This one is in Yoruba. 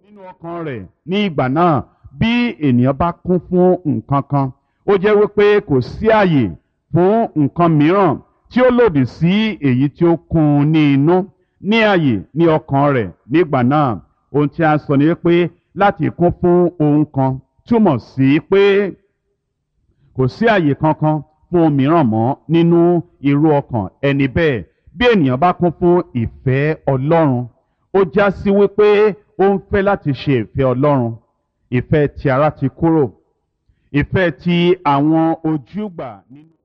nínú ọkàn rẹ̀ ní ìgbà náà bí ènìyàn bá kún fún nǹkan kan ó jẹ́ wípé kò sí àyè fún nǹkan mìíràn tí ó lòdì sí èyí tí ó kún un ní inú ní àyè ní ọkàn rẹ̀ nígbà náà ohun tí a sọ ni wípé láti kún fún ohun kan túmọ̀ sí pé kò sí àyè kankan fún ohun mìíràn mọ́ nínú irú ọkàn ẹni bẹ́ẹ̀ bí ènìyàn bá kún fún ìfẹ́ Ọlọ́run ó já sí wípé ó ń fẹ́ láti ṣe ìfẹ́ Ọlọ́run ìfẹ́ ti ara ti kúrò ìfẹ́ ti àwọn ojúgbà nínú.